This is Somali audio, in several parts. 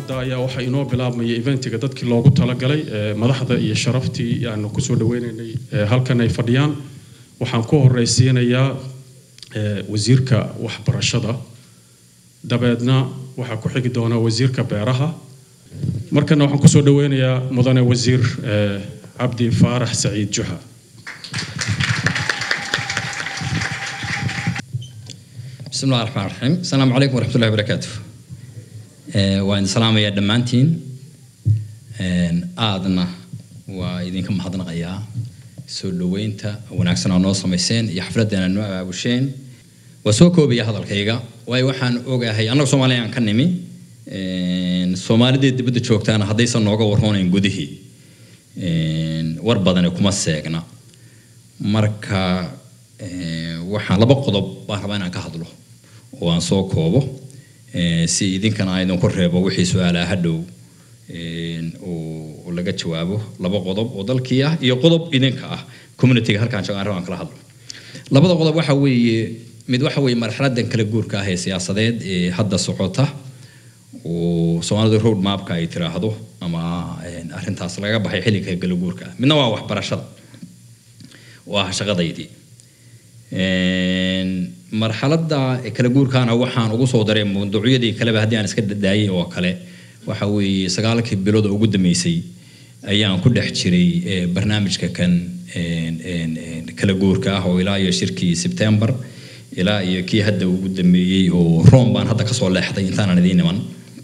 hadda ayaa waxaa inoo bilaabmaya eventiga dadkii loogu talagalay ee, madaxda iyo sharaftii aanu kusoo dhaweynaynay ee, halkan ay fadhiyaan waxaan ku horeysiinayaa ee, wasiirka waxbarashada dabeedna waxaa ku xigi doona wasiirka beeraha markana waxaan kusoo dhaweynayaa mudane wasiir ee, cabdi faarax saciid juxa بسم الله الرحمن الرحيم السلام عليكم ورحمة الله وبركاته آه، وإن سلام يا دمانتين آدنا وإذن كم حضنا غيا سولوينتا ونعكسنا نو سميسين يحفلتنا نو أبوشين وسوكو بيا هذا الكيغا واي وحن أوجا هي أنا سومالي عن كنمي سومالي دي بدو شوكتانا هديسا نوغا ورهون جودهي وربضنا كما سيغنا marka eh, waxaan laba qodob baan rabaa inaan ka hadlo oo aan soo koobo eh, si idinkana aan idinku reebo wixii su-aalaha hadhow eh, oo oo laga jawaabo laba qodob oo dalkii ah iyo qodob idinka ah communityga halkaan joogaan rabaan kala hadlo labada qodob waxa weeye mid waxa weeye marxaladan kala guurka ah ee siyaasadeed ee hadda socota oo soomaalida road mapka ay tiraahdo ama eh, arrintaas laga baxay xilliga kala guurka ah midna waa waxbarashada oo ah shaqadaydii Een, marxaladda kala guurkaana waxaan ugu soo daray mawduucyadii kaleba haddii aan iska daayay oo kale waxa weeye sagaalkii bilood oo ugu dambeysay ayaan ku dhex jiray eh, barnaamijka kan een, een, een, kala guurka ah oo ilaa iyo shirkii September ilaa iyo kii hadda ugu dambeeyey oo Rome baan hadda kasoo leexday intaanan idiin iman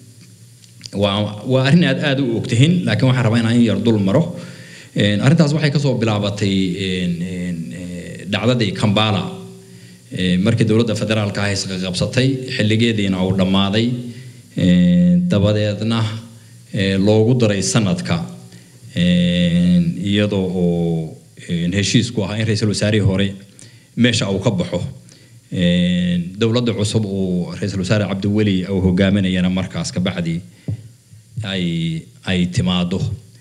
waa waa arrin aad aad u ogtihiin laakiin waxaan rabaa inaan in yar dul maro Een, arrintaas waxay kasoo bilaabatay een, een, eh, dhacdadii Kampala Eh, markii dowladda federaalka ah isqa qabsatay xilligeediina uu dhammaaday Eh, dabadeedna eh, loogu daray sanadka Een, iyadoo oo een, heshiisku ahaa in ra-iisul wasaarihii hore meesha uu ka baxo Een, dowladda cusub uu ra-iisul wasaare cabdiweli uu hogaaminayana markaas kabacdi ay ay timaado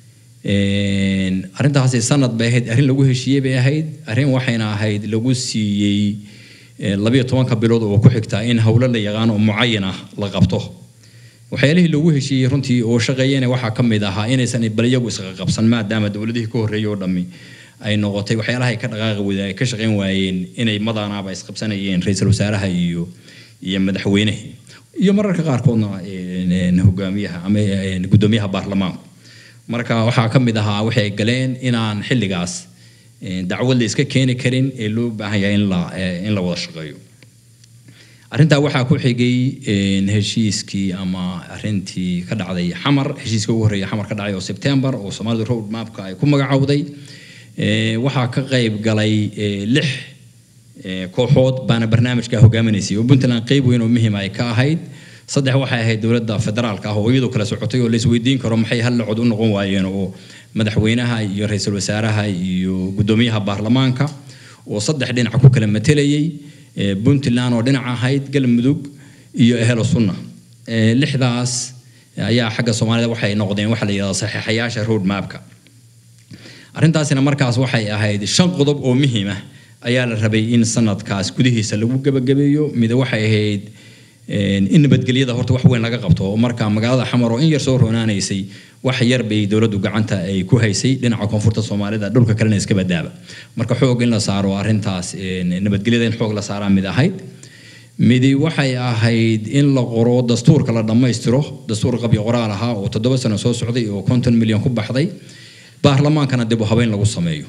Een, arrintaasi sanad bay ahayd arrin lagu heshiiyey bay ahayd arrin waxayna ahayd lagu siiyey eh, labiyo tobanka bilood oo ku xigta in howlo la yaqaan oo mucayan ah la qabto waxyaalihii lagu heshiiyey runtii oo shaqeeyana waxaa ka mid ahaa inaysan bal iyagu isqa qabsan maadaama dowladihii ka horreeyay oo dhammi ay noqotay waxyaalaha ay ka dhaqaaqi wada ay ka shaqeyn waayeen inay madaanaaba isqabsanayeen ra-iisul wasaaraha iyo iyo madaxweynaha iyo mararka qaarkoodna een, een, hogaamiyaha ama een, guddoomiyaha baarlamaanku marka waxaa ka mid ahaa waxay galeen inaan xilligaas een, dacwad la iska keeni karin ee loo baahan yahay in la eh, in la wada shaqeeyo arrintaa waxaa ku xigay een, heshiiskii ama arrintii ka dhacday xamar heshiiska ugu horreeya xamar ka dhacay oo September oo Soomaalida road mapka ay ku magacowday Ee, waxaa ka qayb galay ee, lix ee, kooxood baana barnaamijka hogaaminaysay oo Puntland qayb weyn oo muhiim ay ka ahayd saddex waxay ahayd dowladda federaalka ah oo iyadoo kala socotay oo la isweydiin karo maxay hal cod u noqon waayeen oo madaxweynaha iyo ra-iisul wasaaraha iyo guddoomiyaha baarlamaanka oo saddex dhinac ku kala matelayay ee, Puntland oo dhinac ahayd galmudug iyo ehelo sunna Ee, lixdaas ayaa xagga Soomaalida waxay noqdeen waxa la yiraahdo saxiixayaasha road mapka arrintaasina markaas waxay ahayd shan qodob oo muhiim ah ayaa la rabay in sanadkaas gudihiisa lagu gabagabeeyo mid waxay ahayd een, in nabadgelyada horta wax weyn laga qabto oo marka magaalada xamar oo in yar soo roonaanaysay wax yar bay dowladdu gacanta ay ku haysay dhinaca koonfurta soomaalida dhulka kalena iska badaaba marka xoog in la saaro arrintaas een, nabadgelyada in xoog la saaraa mid ahayd midi waxay ahayd in la qoro dastuurka la dhammaystiro dastuur qabyo qoraal ahaa oo toddoba sano soo socday oo konton milyan ku baxday baarlamaankana dib u habeyn lagu sameeyo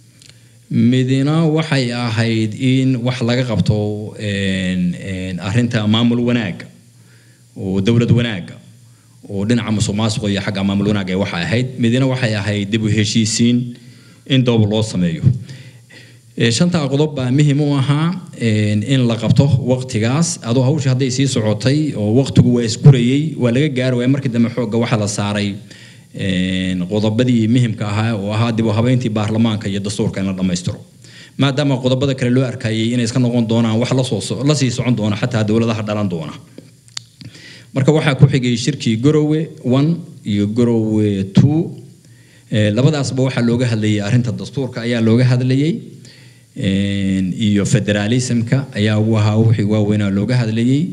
midina waxay ahayd in wax laga qabto een, een, arrinta maamul wanaaga oo dowlad wanaaga oo dhinaca musuqmaasuqa iyo xagga maamul wanaaga ay waxay ahayd midina waxay ahayd dib u heshiisiin in doob loo sameeyo Ee, shanta qodob baa muhiim u ahaa een, in la qabto waqtigaas adoo hawsha hadday sii socotay oo waqtigu waa isgurayay waa laga gaari waaya markii dambe xoogga waxaa la saaray een, qodobadii muhiimka ahaa oo ahaa dib u habeyntii baarlamaanka iyo dastuurka in la dhammaystiro maadaama qodobada kale loo arkayay inay iska noqon doonaan wax la soo so- la sii socon doona xataa dowladaha dhalan doona marka waxaa ku xigay shirkii Garowe 1 iyo Garowe 2 Ee, labadaasba waxaa looga hadlayay arrinta dastuurka ayaa looga hadlayay een, iyo federalismka ayaa ugu ahaa wixii waaweynaa looga hadlayay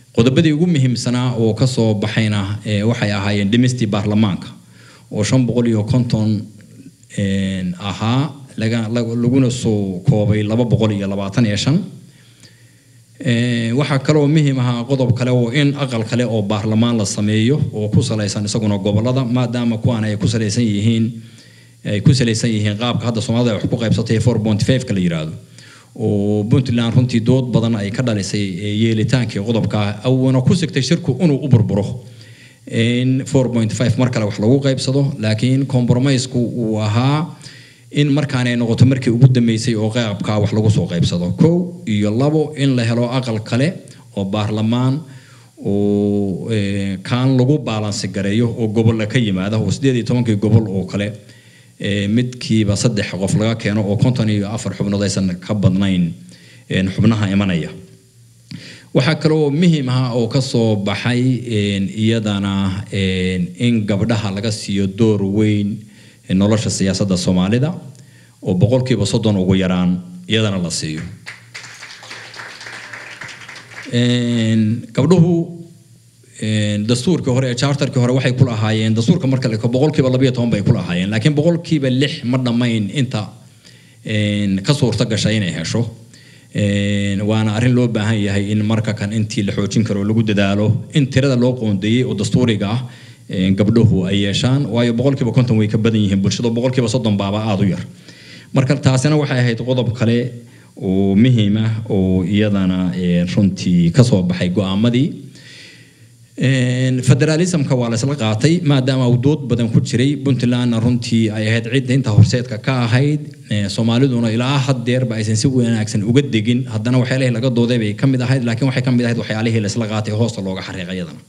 qodobadii ugu muhiimsanaa oo ka soo baxayna ee, waxay ahaayeen dhimistii baarlamaanka oo shan boqol iyo konton een, ahaa laga- lag- laguna soo koobay laba boqol iyo labaatan iyo shan Ee, waxaa kaloo muhiim ahaa qodob kale oo in aqal kale oo baarlamaan la sameeyo oo ku salaysan isaguna gobolada maadaama kuwan ay ku salaysan yihiin ay ku salaysan yihiin qaabka hadda soomaalida ay wax ku qaybsatay 4.5 ka la yiraahdo oo puntland runtii dood badan ay ka dhalisay ee, yeelitaankii qodobka awna ku sigtay shirku inuu u burburo in 4.5 mar kale wax lagu qaybsado laakiin compromiseku uu ahaa in markaan ay noqoto markii ugu dambeysay oo qaabka wax lagu soo qaybsado kow iyo labo in la helo aqal kale oo baarlamaan oo eh, kaan lagu baalansi gareeyo oo gobolla ka yimaada oo sideed iyo tobankii gobol oo kale eh, midkiiba saddex qof laga keeno oo konton iyo afar xubnood aysan ka badnayn eh, xubnaha imanaya waxaa kaloo muhiim ah oo ka soo baxay een, iyadana een, in gabdhaha laga siiyo door weyn ee nolosha siyaasadda soomaalida oo boqolkiiba soddon ugu yaraan iyadana la siiyo Een, gabdhuhu een, dastuurkii hore ee charterkii hore waxay ku lahaayeen dastuurka marka la eego boqolkiiba labayo toban bay ku lahaayeen laakiin boqolkiiba lix ma dhammayn inta een, ka suurta gashay inay hesho Een, waana arrin loo baahan yahay in marka kan intii la xoojin karo lagu dadaalo in tirada loo qoondeeyey oo dastuuriga ah een, gabdhuhu ay yeeshaan waayo boqolkiiba konton way ka badan yihiin bulshada boqolkiiba soddon baaba aada u yar marka taasina waxay ahayd qodob kale oo muhiim ah oo iyadana een, runtii ka soo baxay go'aamadii Een, federalismka waa la isla qaatay maadaama uu dood badan ku jiray puntlandna runtii ay ahayd cidda inta horseedka ka ahayd ee, soomaaliduna ilaa haddeerba aysan si wanaagsan uga degin haddana waxyaalihii laga dooday bay ka mid ahayd laakiin waxay ka mid ahayd waxyaalihii la isla qaatay hoosta looga xariiqay iyadana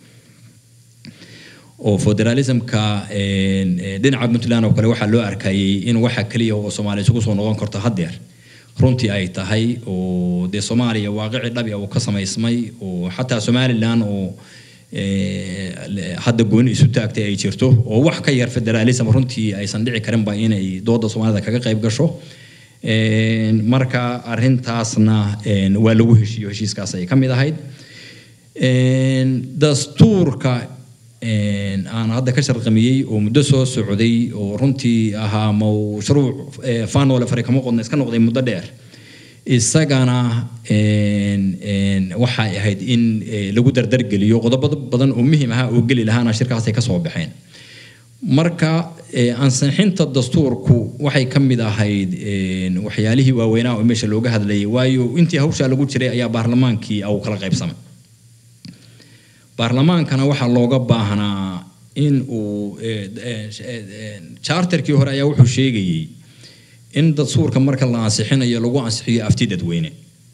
oo federalismka een, ee, dhinaca puntland oo kale waxaa loo arkayay in waxa keliya oo soomaaliya isugu soo noqon karto haddeer runtii ay tahay oo dee soomaaliya waaqici dhabi uu ka samaysmay oo xataa somalilan oo ee, le- hadda gooni isu taagtay ay jirto oo wax ka yar federalism runtii aysan dhici karinba inay dooda soomaalida kaga qayb gasho Een, marka arrintaasna een, waa lagu heshiiyo heshiiskaas ay ka mid ahayd Een, dastuurka een, aan hadda ka sharqamiyey oo muddo soo socday oo runtii ahaa mashruuc ee, faanole fare kama qodna iska noqday muddo dheer isagana een, een, waxay ahayd in ee, lagu dardargeliyo qodobo badan oo muhiim ahaa oo geli lahaana shirkaasay ka soo baxeen marka ee, ansixinta dastuurku waxay ka mid ahayd een, waxyaalihii waaweynaa oo meesha looga hadlayay waayo intii hawshaa lagu jiray ayaa baarlamaankii uu kala qaybsamay baarlamaankana waxaa looga baahnaa in uu ee, ee, ee, charterkii hore ayaa wuxuu sheegayey in dastuurka marka la ansixinayo lagu ansixiyo afti dadweyne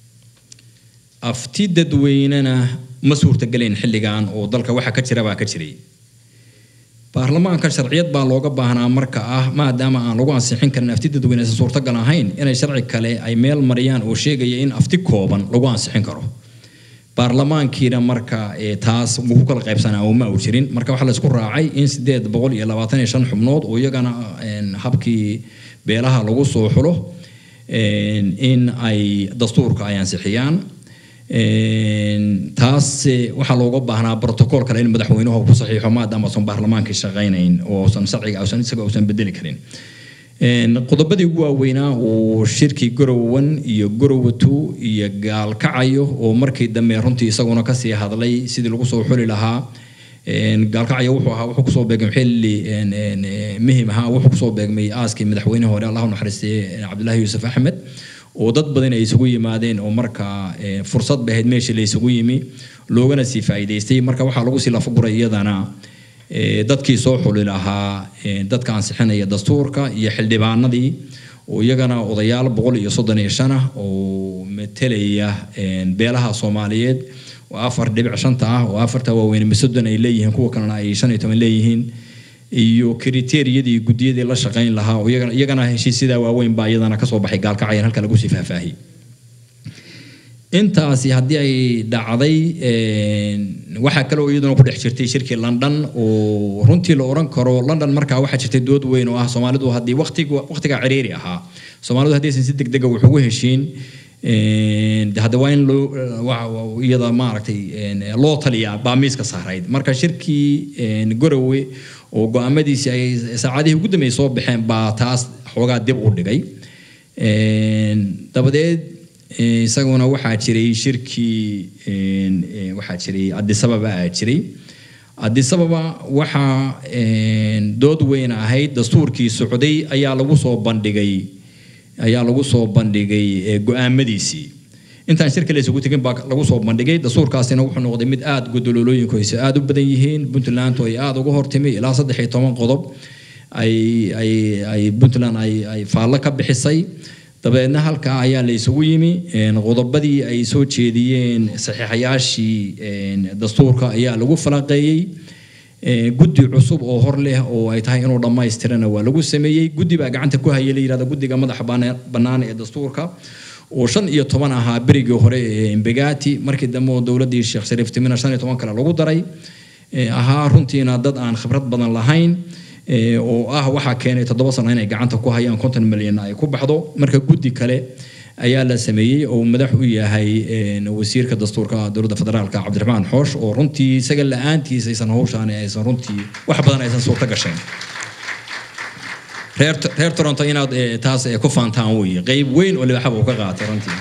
afti dadweynena ma suurtagelayn xilligan oo dalka waxa ka jira baa ka jiray baarlamaanka sharciyad baa looga baahnaa marka ah maadaama aan lagu ansixin karin afti dadweyne aysan suurtagal ahayn inay sharci kale ay meel mariyaan oo sheegaya in afti kooban lagu ansixin karo baarlamaankiina marka ee, taas wuu ku kala qaybsanaa oo ma uu jirin marka waxaa la isku raacay in sideed boqol iyo labaatan iyo shan xubnood oo iyagana een, habkii beelaha lagu soo xulo een, in ay dastuurka ay ansixiyaan Een, taas eh, waxaa looga baahnaa protocol kale in madaxweynuhu uu ku saxiixo maadaama uusan baarlamaankii shaqaynayn oo uusan sharciga uusan isaga uusan bedeli karin Een, qodobadii ugu waaweynaa oo shirkii gorowan iyo gorowatu iyo gaalkacayo oo markii dambe runtii isaguna kasii hadlay sidii lagu soo xuli lahaa Een, gaalkacayo wuxuu ahaa wuxuu kusoo beegmay xilli een, een, eh, muhiim ahaa wuxuu kusoo beegmay aaskii madaxweyne hore allahu naxariistay cabdilaahi yuusuf axmed oo dad badan ay isugu yimaadeen oo markaa eh, fursad bay ahayd meeshii la isugu yimi loogana sii faa'iidaystay marka waxaa lagu sii lafaguray iyadana eh, dadkii soo xuli lahaa eh, dadka ansixinaya dastuurka iyo xildhibaanadii oo iyagana odayaal boqol iyo soddon iyo shan ah oo metelaya eh, beelaha soomaaliyeed oo afar dhibic shanta ah oo afarta waaweyn soddon ay leeyihiin kuwa kalena ay shan iyo toban leeyihiin iyo kriteeriyadii guddiyadii la shaqayn lahaa oo iyagana iyagana heshiisyadaa waaweyn baa iyadana kasoo baxay gaalkacayaan halka lagu sii faahfaahiyey intaasi haddii ay dhacday een, waxaa kaloo iyaduna ku dhex jirtay shirkii london oo runtii la oran karo london markaa waxaa jirtay dood weyn oo ah soomaalidu haddii waqtiga waqtigaa ciriiri ahaa soomaalidu haddaysan si degdega wax ugu heshiin hadda waa in loo iyada maaragtay loo taliyaa baa miiska saarayd marka shirkii gorowe oo go-aamadiisii ay saacadihii ugu dambeeyay soo baxeen baa taas xoogaa dib u dhigay dabadeed isaguna waxaa jiray shirkii waxaa jiray adisababa aa jiray adisababa waxaa dood weyn ahayd dastuurkii socday ayaa lagu soo bandhigay ayaa lagu soo bandhigay go-aamadiisii intaan shirka la isugu tegin baa lagu soo bandhigay dastuurkaasina wuxuu noqday mid aada godololooyinku ayse aada u badan yihiin puntland ay aada uga hortimi ilaa saddex iyo toban qodob ay ay ay puntland ay ay faallo ka bixisay dabeedna halkaa ayaa la isugu yimi qodobadii ay soo jeediyeen saxiixayaashii dastuurka ayaa lagu falaqeeyey guddi cusub oo hor leh oo ay tahay inuu dhammaystirana waa lagu sameeyey guddi baa gacanta ku hayay la yihahda guddiga madaxa bannaan ee dastuurka oo shan iyo toban ahaa berigii hore ee embegati markii dambe oo dowladdii sheekh shariif timina shan iyo toban kale lagu daray ahaa runtiina dad aan khibrad badan lahayn oo ah waxaa keenay toddoba sano inay gacanta ku hayaan konton milyan ay ku baxdo marka guddi kale ayaa la sameeyey oo madax u yahay wasiirka dastuurka dowladda federaalka cabdiraxmaan xoosh oo runtii isaga la-aantiisa aysan hawshaan aysan runtii wax badan aysan suurta gasheen reer reer toronto inaad taas ku faantaan weeye qeyb weyn oo libaxaba uu ka qaatay runtii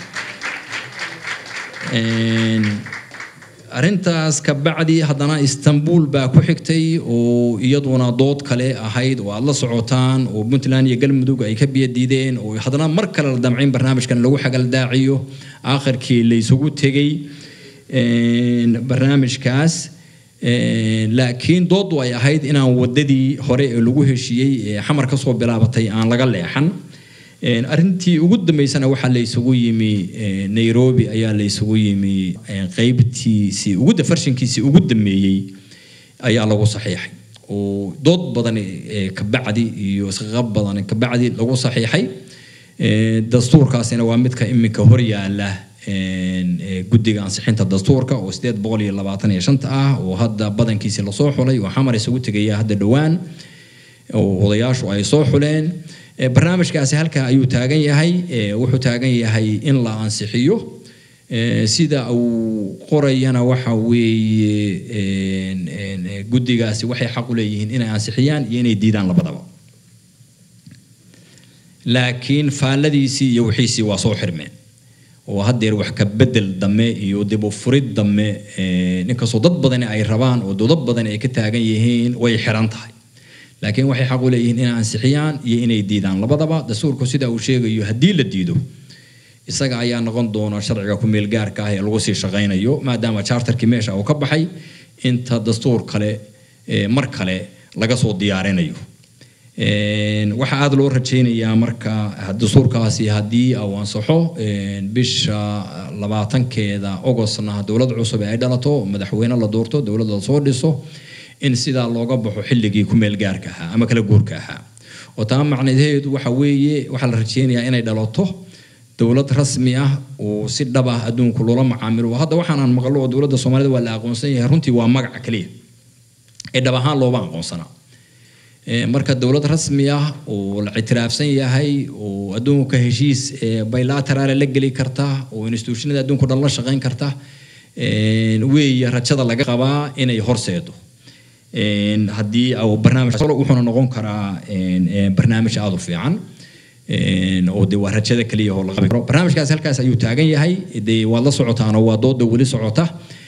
arrintaas ka bacdi haddana istanbul baa ku xigtay oo iyaduna dood kale ahayd oo aada la socotaan oo puntland iyo galmudug ay ka biyadiideen oo haddana mar kale la damcayn barnaamijkan lagu xagaldaaciyo aakhirkii la isugu tegey barnaamijkaas laakiin dooddu ay ahayd inaan wadadii hore ee lagu heshiiyey ee xamar ka soo bilaabatay aan laga leexan arrintii ugu dambeysana waxaa la isugu yimi nairobi ayaa la isugu yimi qeybtiisii ugu farshankiisii ugu dambeeyey ayaa lagu saxiixay oo dood badan kabacdi iyo isqaqab badan kabacdi lagu saxiixay dastuurkaasina waa midka iminka hor yaala guddiga ansixinta dastuurka oo sideed boqol iyo labaatan iyo shanta ah oo hadda badankiisi lasoo xulay oo xamar isugu tegaya hadda dhowaan oo odayaashu ay soo xuleen barnaamijkaasi halkaa ayuu taagan yahay wuxuu taagan yahay in la ansixiyo sida uu qorayana waxa weeye guddigaasi waxay xaq u leeyihiin inay ansixiyaan iyo inay diidaan labadaba laakiin faalladiisii iyo wixiisii waa soo xirmeen oo haddeer wax ka bedel dame iyo dib u furid dame ninkastoo dad badani ay rabaan oo dowlad badani ay ka taagan yihiin way xiran tahay laakiin waxay xaq u leeyihiin inay ansixiyaan iyo inay diidaan labadaba dastuurku sida uu sheegayo haddii la diido isaga ayaa noqon doona sharciga ku-meel gaarka ah ee lagu sii shaqaynayo maadaama charterkii meesha uu ka baxay inta dastuur kale mar kale laga soo diyaarinayo waxaa aada loo rajaynayaa marka dastuurkaasi haddii uu ansaxo bisha labaatankeeda ogostna dowlad cusub ay dhalato madaxweyne la doorto dowlad la soo dhiso in sidaa looga baxo xilligii ku-meel gaarka ahaa ama kala guurka ahaa oo taa macnaheedu waxa weeye waxaa la rajeynayaa inay dhalato dowlad rasmi ah oo si dhab ah adduunku loola macaamilo hadda waxaanaan maqlo oo dowladda soomaalida waa la aqoonsan yahay runtii waa magaca keliya ee dhab ahaan looma aqoonsanaa marka dowlad rasmi ah oo la ictiraafsan yahay oo adduunka heshiis bilateraale la geli karta oo institutionada adduunku dhan la shaqayn karta weeye rajada laga qabaa inay horseedo haddii barnaamij wuxuuna noqon karaa barnaamij aada u fiican oo de waa rajada keliya oo laga karo barnaamijkaas halkaas ayuu taagan yahay dee waad la socotaan oo waa dooda weli socota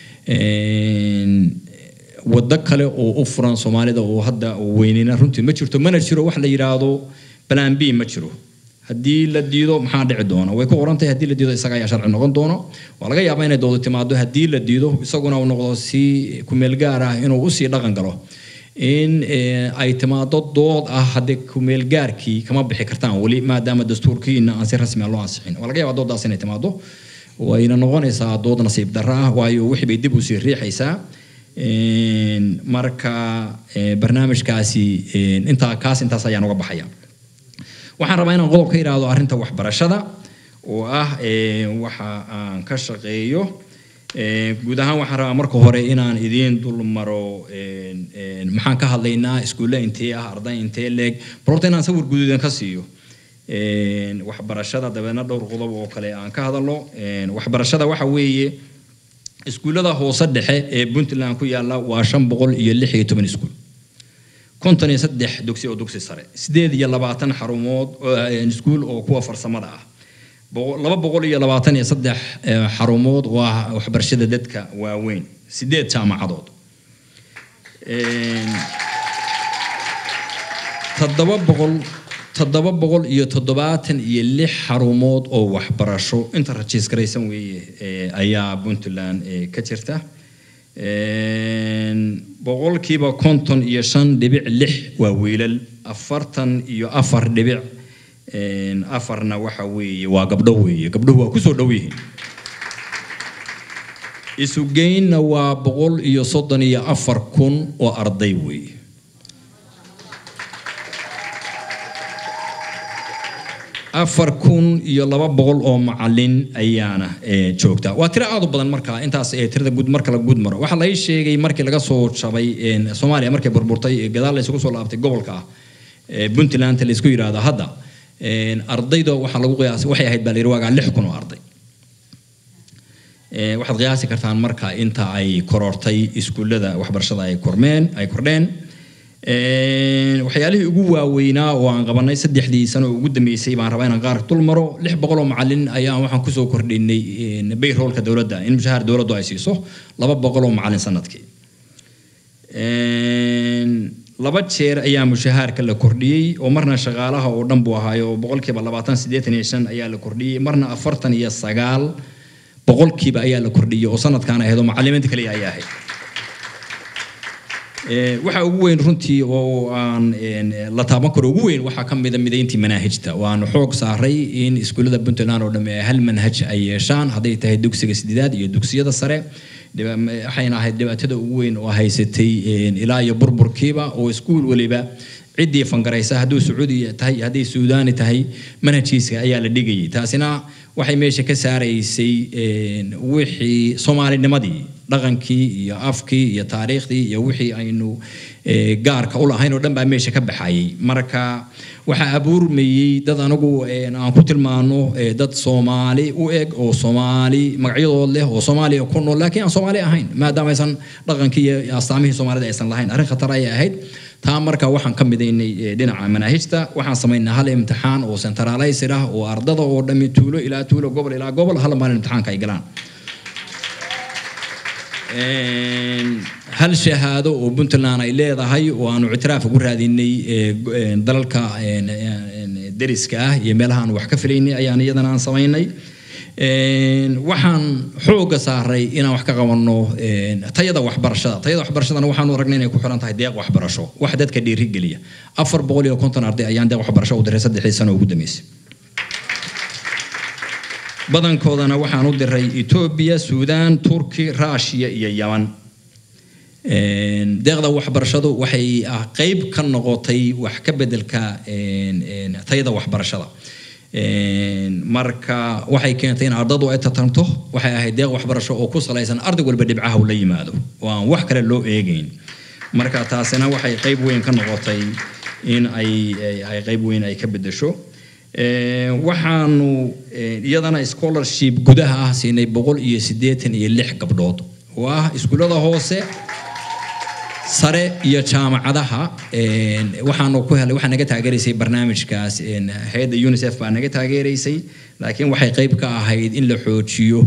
waddo kale oo u furan soomaalida oo hadda weynina runtii ma jirto mana jiro wax la yidhaahdo plan b ma jiro haddii la diido maxaa dhici doona way ku qoran tahay haddii la diido isaga ayaa sharci noqon doono waa laga yaabaa inay doodo timaado haddii la diido isaguna uu noqdo si kumeel gaar ah inuu usii dhaqan galo in ay timaado dood ah haddii kumeel gaarkii kama bixi kartaan weli maadaama dastuurkiina aan si rasmi ah loo ansixin waa laga yaabaa doodaas inay timaado wayna noqonaysaa dood nasiib darro ah waayo wixii bay dib usii riixaysaa marka barnaamijkaasi intaa kaas intaas ayaan uga baxaya waxaan rabaa inaan qodob ka idhaahdo arrinta waxbarashada oo ah waxa aan ka shaqeeyo guud ahaan waxaan rabaa marka hore inaan idiin dul maro maxaan ka hadlaynaa iskuulle intee ah arday intee leeg bal horta inaan sawir guduudan ka siiyo waxbarashada dabeedna dhowr qodob oo kale aan ka hadalno waxbarashada waxa weeye iskuullada hoose dhexe ee puntland ku yaala waa shan boqol iyo lix iyo toban iskuul konton iyo saddex dugsi oo dugsi sare sideed iyo labaatan xarumood iskuul oo kuwa farsamada ah laba boqol iyo labaatan iyo saddex xarumood oo ah waxbarashada dadka waaweyn sideed jaamacadood toddoba boqol toddoba boqol iyo toddobaatan iyo lix xarumood oo waxbarasho inta rajiiskaraysan weeye ayaa puntland ka jirta boqolkiiba konton iyo shan dhibic lix waa wiilal afartan iyo afar dhibic afarna waxa weeye waa gabdho weeye gabdhuhu waa kusoo dhow yihiin isugeynna waa boqol iyo soddon iyo afar kun oo arday weeye afar kun iyo laba boqol oo macalin ayaana joogta waa tiro aad u badan marka intaas tirada guud marka la guud maro waxaa lai sheegay markii laga soo jabay soomaaliya markay burburtay gadaal la isugu soo laabtay gobolka ah puntland la isku yidhaahdo hadda ardayda waxaa lagu qiyaasay waxay ahayd baa la yidhi waagaa lix kun oo arday waxaad qiyaasi kartaan marka inta ay korortay iskuullada waxbarashada ay kormeen ay kordheen waxyaalihii ugu waaweynaa oo aan qabanay saddexdii sano ugu dambeysay baan rabaa inaan qaar dul maro lix boqol oo macalin ayaan waxaan kusoo kordhinay bayroolka dowladda in mushahaar dowladdu ay siiso laba boqol oo macalin sanadkii laba jeer ayaa mushahaarka la kordhiyey oo marna shaqaalaha oo dhan buu ahaayo boqolkiiba labaatan siddeetan iyo shan ayaa la kordhiyey marna afartan iyo sagaal boqolkiiba ayaa la kordhiyey oo sanadkaan ahayd oo macalimiinta kaliya ayaa ahayd waxa ugu weyn runtii oo aan la taaban karo ugu weyn waxaa ka mida midayntii manaahijta waanu xoog saaray in iskuullada puntland oo dhamme hal manhaj ay yeeshaan hadday tahay dugsiga sideedaad iyo dugsiyada sare waxayna ahayd dhibaatada ugu weyn oo haysatay ilaa iyo burburkiiba oo iskuul weliba ciddii fangaraysa hadduu sacuudi tahay hadday suudaani tahay manhajkiisa ayaa la dhigayay taasina waxay meesha ka saaraysay wixii soomaalinimadii dhaqankii iyo afkii iyo taariikhdii iyo wixii aynu gaarka u lahayn oo dhan baa meesha ka baxayay marka waxaa abuurmayey dad anagu aan ku tilmaano dad soomaali u eg oo soomaali magacyadood leh oo soomaaliya ku nool laakiin aan soomaali ahayn maadaama aysan dhaqankii iyo astaamihii soomaalida aysan lahayn arrin khatar ayay ahayd taa marka waxaan ka midaynay dhinaca manaahijta waxaan samaynay hal imtixaan oo centralizer ah oo ardada oo dhammi tuulo ilaa tuulo gobol ilaa gobol hal maalin imtixaanka ay galaan hal shahaado oo puntland ay leedahay oo aanu ictiraaf ugu raadinay dalalka deriska ah iyo meelaha aan wax ka filaynay ayaan iyadana aan samaynay waxaan xooga saaray inaan wax ka qabanno tayada waxbarashada tayada waxbarashadana waxaanu aragnay inay ku xiran tahay deeq waxbarasho wax dadka dhiirigeliya afar boqol iyo konton arday ayaan deeq waxbarasho u diray saddexdii sano ugu dambeysay badankoodana waxaan u diray etoobiya suudaan turki ruushiya iyo yaman deeqda waxbarashadu waxay qeyb ka noqotay wax ka bedelka tayada waxbarashada marka waxay keentay in ardadu ay tartanto waxay ahayd deeq waxbarasho oo ku salaysan arday walba dhibcaha uu la yimaado oo aan wax kale loo eegeyn marka taasina waxay qeyb weyn ka noqotay in ay ay qeyb weyn ay ka bedesho waxaanu iyadana scholarship gudaha ah siinay boqol iyo siddeetan iyo lix gabdhood oo ah iskuullada hoose sare iyo jaamacadaha waxaanu ku helay waxaa naga taageeraysay barnaamijkaas hay-adda unicef baa naga taageeraysay laakiin waxay qeyb ka ahayd in la xoojiyo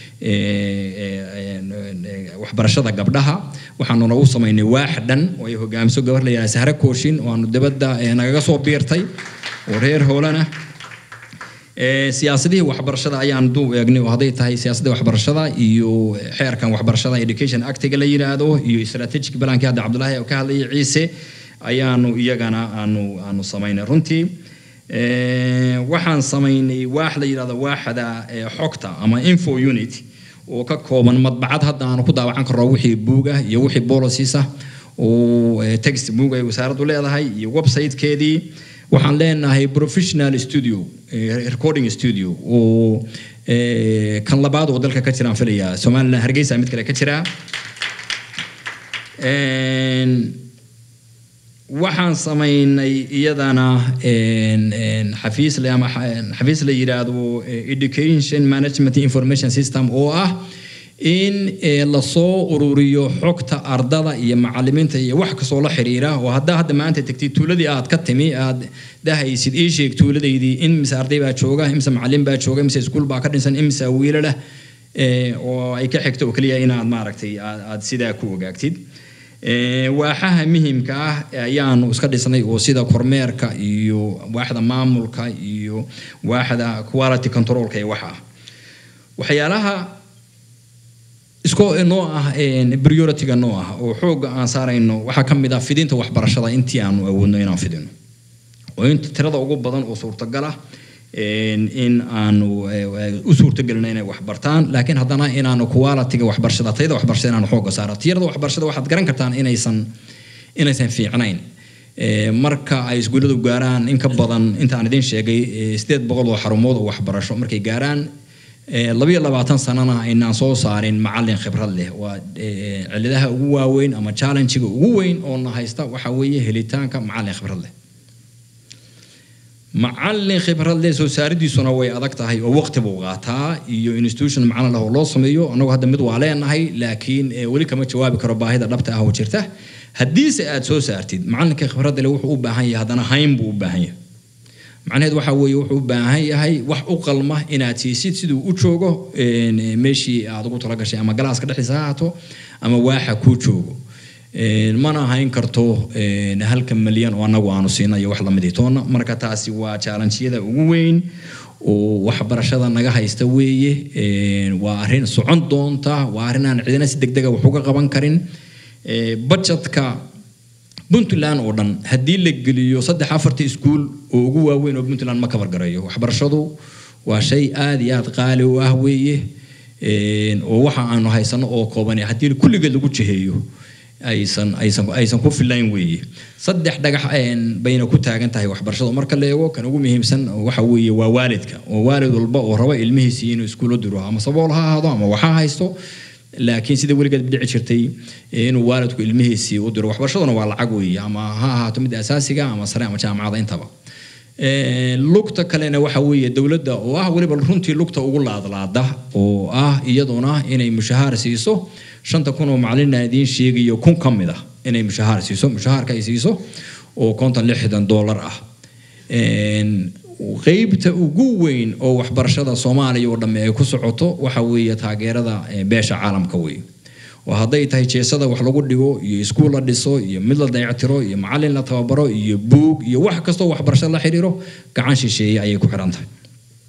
waxbarashada gabdhaha waxaanu nagu samaynay waax dhan oo ay hogaamiso gabar la yidhaha sahre kooshin oo aanu dibadda nagaga soo biirtay oo reer hoolana siyaasadihii waxbarashada ayaan duu eegnay oo hadday tahay siyaasadda waxbarashada iyo xeerkan waxbarashada education actiga la yidhaahdo iyo strategic balankii hadda cabdulaahi ka hadlayay ciise ayaanu iyagana aanu aanu samaynay runtii waxaan samaynay waax la yidhahdo waaxda xogta ama info unit oo ka kooban madbacad hadda aanu ku daawacan karno wixii buug ah iyo wixii policies ah oo text book ay wasaaraddu leedahay iyo websitekeedii waxaan leenahay professional studio recording studio oo kan labaad oo dalka ka jiraan filaya somaliland hargeysa mid kale ka jira waxaan samaynay iyadana xafiis le ama xafiis la yidhaahdo education management information system oo ah in lasoo ururiyo xogta ardada iyo macalimiinta iyo wax kastoo la xiriira oo haddaa hadda maanta tegtid tuuladii aad ka timi aad dahaysid ii sheeg tuuladaydii in mise arday baa jooga imise macalin baa jooga imise iskuul baa ka dhinsan imise wiilalah oo ay ka xigto oo keliya inaad maaragtay aad sidaa ku ogaagtid waaxaha muhimka ah ayaanu iska dhisnay oo sida kormeerka iyo waaxda maamulka iyo waaxda quality controlka iyo waxa ah waxyaalaha isko noo ah priority-ga noo ah oo xoogga aan saarayno waxaa ka mid ah fidinta waxbarashada intii aanu awoodno inaan fidino oo inta tirada ugu badan oo suurtagal ah in aanu u suurtagelino inay waxbartaan laakiin haddana inaanu quality-ga waxbarashada tayada waxbarashada inaanu xoogga saaro tiyarada waxbarashada waxaad garan kartaan inaysan inaysan fiicnayn marka ay iskuulladu gaaraan in ka badan inta aan idiin sheegay sideed boqol oo xarumood oo waxbarasho markay gaaraan labiyo labaatan sanana aynaan soo saarin macalin khibrad leh waa cilladaha ugu waaweyn ama challenge-ga ugu weyn oo na haysta waxa weeye helitaanka macalin khibrad leh macalin khibrad leh soo saaridiisuna way adag tahay oo waqti buu qaataa iyo institution macalin leh oo loo sameeyo annagu hadda mid waa leenahay laakiin weli kama jawaabi karo baahida dhabta ah oo jirta haddiise aad soo saartid macalinka khibradda leh wuxuu u baahan yahay haddana hayn buu u baahan yahay macnaheed waxa weeye wuxuu u baahan yahay wax u qalma inaad siisid siduu u joogo meeshii aad ugu talagashay ama galaaska dhexdiisa ha ahaato ama waaxa kuu joogo mana hayn karto halka malyan oo annagu aanu siina iyo wax lamidii toonna marka taasi waa challenge-yada ugu weyn oo waxbarashada naga haysta weeye waa arrin socon doonta waa arrin aan cidina si degdega wax uga qaban karin budgetka puntland oo dhan haddii la geliyo saddex afarta iskuul oo ugu waaweyn oo puntland ma kabar garayo waxbarashadu waa shay aada iyo aada qaali u ah weeye oo waxa aanu haysano oo kooban haddii kulligeed lagu jiheeyo aysan aysan aysan ku filayn weeye saddex dhagax bayna ku taagan tahay waxbarashada marka la eego kan ugu muhiimsan waxa weeye waa waalidka oo waalid walba oo raba ilmihiisii inuu iskuulo diro ama sabool ha ahaado ama waxa haysto laakiin sida weligeed dhici jirtay inuu waalidku ilmihiisii u diro waxbarashaduna waa lacag weeye ama ha ahaato mid asaasiga ama sare ama jaamacada intaba lugta kalena waxa weeye dowladda oo ah weliba runtii lugta ugu laadlaada oo ah iyaduna inay mushahaar siiso shanta kun oo macalina idiin sheegayo kun ka mid ah inay mushahaar siiso mushahaarka ay siiso oo konton lixdan dollar ah qeybta ugu weyn oo waxbarashada soomaaliya oo dhamme ay ku socoto waxa weeye taageerada beesha caalamka weeye oo hadday tahay jeesada wax lagu dhigo iyo iskuul la dhiso iyo mid la dayactiro iyo macalin la tababaro iyo buug iyo wax kastoo waxbarasho la xiriiro gacan shisheeye ayay ku xiran tahay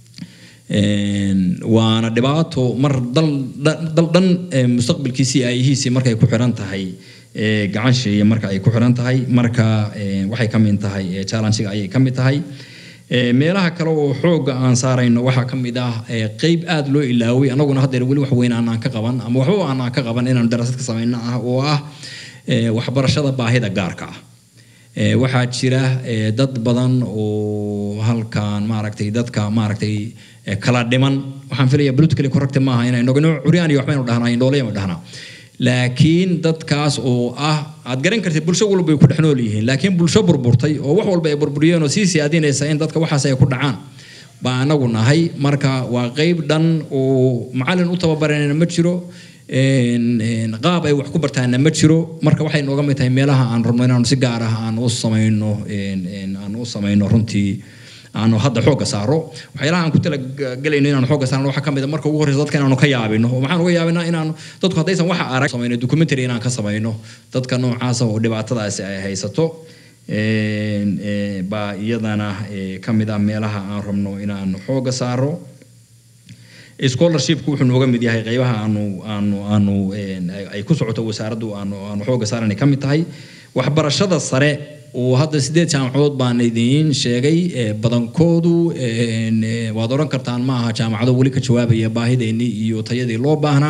waana dhibaato mar dal dal dhan mustaqbalkiisii aayihiisii markay ku xiran tahay gacan shisheeye marka ay ku xiran tahay marka waxay ka mid tahay challenge-ga ayay ka mid tahay meelaha kale oo xoogga aan saarayno waxaa ka mid ah qeyb aada loo ilaaway annaguna haddeer weli wax weyn aanaan ka qaban ama waxba aanaan ka qaban inaan darasad ka samayno ah oo ah waxbarashada baahida gaarka ah waxaa jira dad badan oo halkan maaragtay dadka maaragtay kala dhiman waxaan filaya politically correct maaha inay nogno curyaan iyo waxbaynu dhahnaa indhooleyanu dhahnaa laakiin dadkaas oo ah aad garan kartid bulsho walba ay ku dhex nool yihiin laakiin bulsho burburtay oo wax walba ay burburiyeen oo sii siyaadinaysa in dadka waxaas ay ku dhacaan baa anagu nahay marka waa qeyb dhan oo macalin u tababaranayna ma jiro qaab ay wax ku bartaana ma jiro marka waxay nooga mid tahay meelaha aan rabno inaanu si gaar ah aan u samayno aan u samayno runtii aanu hadda xoogga saaro waxyaalaha aan ku talagelayno inaanu xoogga saarno waxaa ka mid a marka ugu horreysa dadka inaanu ka yaabino oo maxaan uga yaabinaa inaanu dadku haddaysan waxa arag samayno documentary inaan ka samayno dadka noocaasa oo dhibaatadaasi ay haysato baa iyadana ka mid ah meelaha aan rabno inaanu xoogga saaro scholarshipku wuxuu nooga mid yahay qeybaha aanu aanu aanu ay ku socoto wasaaraddu aanu aanu xoogga saaranay ka mid tahay waxbarashada sare oo hadda sideed jaamacadood baan idiin sheegay badankoodu waad odhan kartaan ma aha jaamacado weli ka jawaabaya baahideennii iyo tayadii loo baahnaa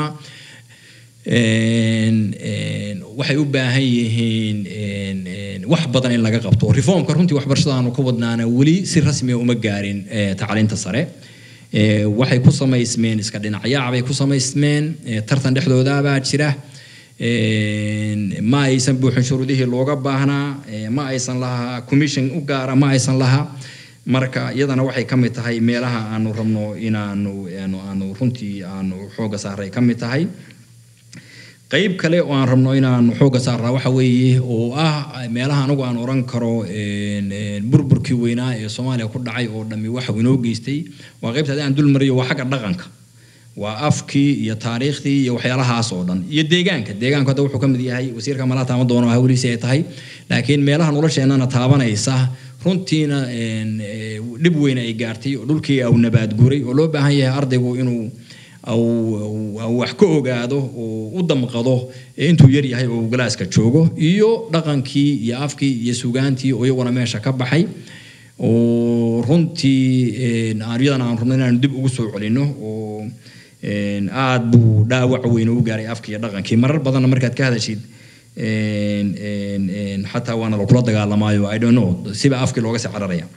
waxay u baahan yihiin wax badan in laga qabto reformka runtii waxbarashada aanu ka wadnaana weli si rasmiya uma gaarin tacliinta sare waxay ku samaysmeen iska dhinacyaac bay ku samaysmeen tartan dhexdoodaabaa jira ma aysan buuxin shuruudihii looga baahnaa ma aysan lahaa commission u gaara ma aysan lahaa marka iyadana waxay ka mid tahay meelaha aanu rabno inaanu aanu runtii aanu xooga saaray ka mid tahay qayb kale oo aan rabno inaan xooga saarnaa waxa weeye oo ah meelaha anigu aan oran karo burburkii weynaa ee soomaaliya ku dhacay oo dhammi waxa inoo geystay waa qaybta haddii aan dul mariyo waa xagga dhaqanka waa afkii iyo taariikhdii iyo waxyaalahaas oo dhan iyo deegaanka deegaanku hadda wuxuu ka mid yahay wasiirka malaa taama doono hawliisi ay tahay laakiin meelaha nolosheennana taabanaysa runtiina dhib weyn ay gaartay oo dhulkii au nabaad guray oo loo baahan yahay ardaygu inuu wax ka ogaado oo u damqado intuu yar yahay oo galaaska joogo iyo dhaqankii iyo afkii iyo sugaantii oo iyaguna meesha ka baxay oo runtii iyadana aan rabno inaanu dib ugu soo celino oo aad buu dhaawac weyn u gaaray afkii iyo dhaqankii marar badanna markaad ka hadashid xataa waana lakula dagaalamaayo i don't know siba afkii looga sii cararaya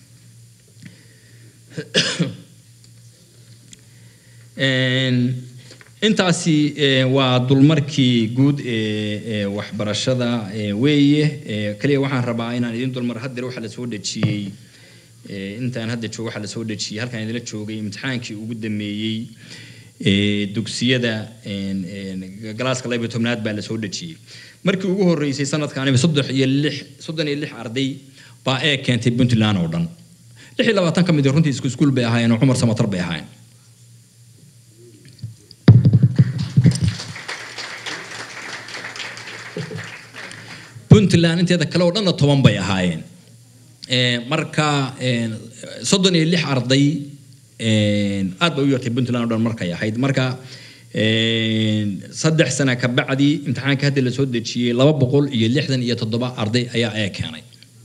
intaasi waa dulmarkii guud ee waxbarashada weeye kaliya waxaan rabaa inaan idin dulmar haddar waxaa lasoo dhejiyey intaan hadda joogo waxaa lasoo dhejiyey halkaan idinla joogay imtixaankii ugu dameeyey dugsiyada galaaska laba iyo tobnaad baa lasoo dhejiyey markii ugu horreysay sanadkaaniba soddex iyo lix soddon iyo lix arday baa ee keentay puntland oo dhan lix iyo labaatan ka mid runtii isku iskuul bay ahaayeen oo cumar samatar bay ahaayeen puntland inteeda kale oo dhanna toban bay ahaayeen marka soddon iyo lix arday aad bay u yartay puntland oo dhan markay ahayd marka saddex sana ka bacdi imtixaanka hadda lasoo dejiyey laba boqol iyo lixdan iyo toddoba arday ayaa ee keenay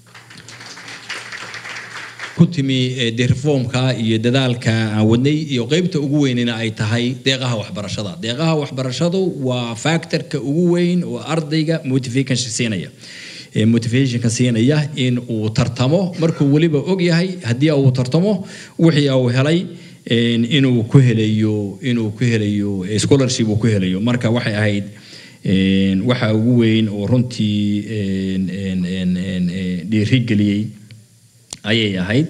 ku timi de reformka iyo dadaalka aan wadnay iyo qeybta ugu weynina ay tahay deeqaha waxbarashada deeqaha waxbarashadu waa factorka ugu weyn oo ardayga motivation siinaya motivationka siinaya in uu tartamo markuu weliba og yahay haddii uu tartamo wixii uu helay inuu ku helayo inuu ku helayo scholarship uu ku helayo marka waxay ahayd waxa ugu weyn oo runtii dhiirigeliyey ayay ahayd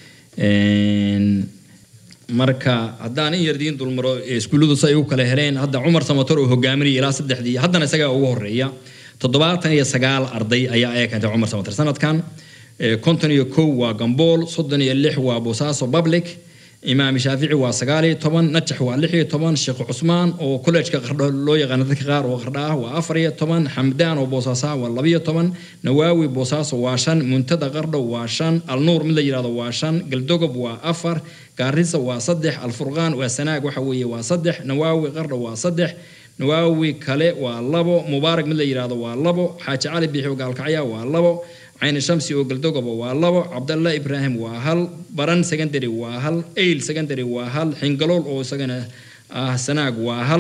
marka haddaan in yar diin dulmaro iskuulladu si ay u kala heleen hadda cumar samator oo hogaaminaya ilaa saddexdii haddana isagaa ugu horeeya toddobaatan iyo sagaal arday ayaa ee keentay cumar samator sanadkan konton iyo kow waa gambool soddon iyo lix waa boosaaso public imaam shaafici waa sagaal iyo toban najax waa lix iyo toban sheekh cusmaan oo kollejka qardho loo yaqaano dadka qaar oo qardha ah waa afar iyo toban xamdaan oo boosaaso waa labiyo toban nawaawi boosaaso waa shan muntada qardho waa shan alnuur mid la yidhahdo waa shan galdogob waa afar gaarisa waa saddex alfurqaan waa sanaag waxa weeye waa saddex nawaawi qardho waa saddex nawaawi kale waa labo mubaarak mid la yidhahdo waa labo xaaji cali biixi oo gaalkacya waa labo cayni shamsi oo galdogoba waa labo cabdalla ibraahim waa hal baran secondary waa hal eyl secondary waa hal xingalool oo isagana ah sanaag waa hal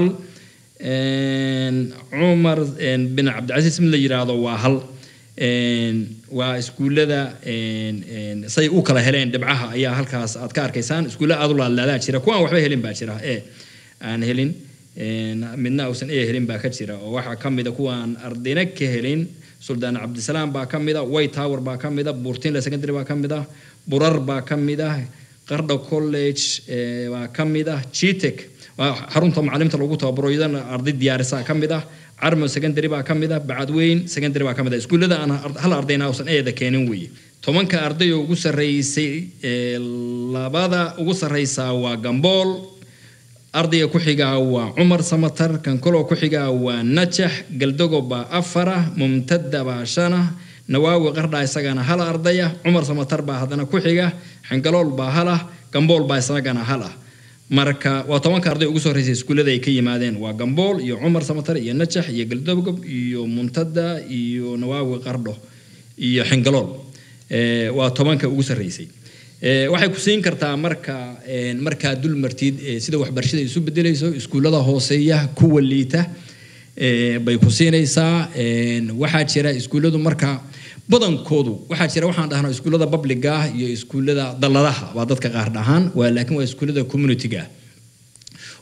cumar bin cabdicasiis mid la yidhaahdo waa hal waa iskuullada say u kala heleen dhibcaha ayaa halkaas aad ka arkaysaan iskuulla aad u laadlaadaa jira kuwaan waxba helin baa jira ee aan helin midna uusan ee helin baa ka jira oo waxaa ka mida kuwaan ardayna ka helin suldaan cabdisalaam baa ka mida white tower baa ka mida buurtinle secondary baa ka mid ah burar baa ka mid ah qardho college baa ka mid ah gtec xarunta macaliminta lagu tababaro iyadana arday diyaarisa ka mid ah carmo secondary baa ka mid ah bacadweyn secondary baa ka mid ah iskuullada aan hal ardayna uusan eeda keenin weeye tobanka arday oo ugu sarreysay labada ugu sarreysaa waa gambool ardayga ku xigaa waa cumar samatar kan kaloo ku xigaa waa najax galdogo baa afara mumtada baa shana nawaawi qardha isagana hal ardaya cumar samatar baa haddana ku xiga xingalool baa hal ah gambool baa isagana hal ah marka waa tobanka arday ugu soo horeysay iskuullada ay ka yimaadeen waa gambool iyo cumar samatar iyo najax iyo galdogob iyo muntada iyo nawaawi qardho iyo xingalool waa tobanka ugu sarreysay waxay ku siin kartaa marka markaa dul martid sida waxbarashada isu bedelayso iskuullada hooseeya kuwa liita bay ku siinaysaa waxaa jira iskuulladu marka badankoodu waxaa jira waxaan dhahnaa iskuullada publiga ah iyo iskuullada dalladaha waa dadka qaar dhahaan waa laakiin waa iskuullada communityga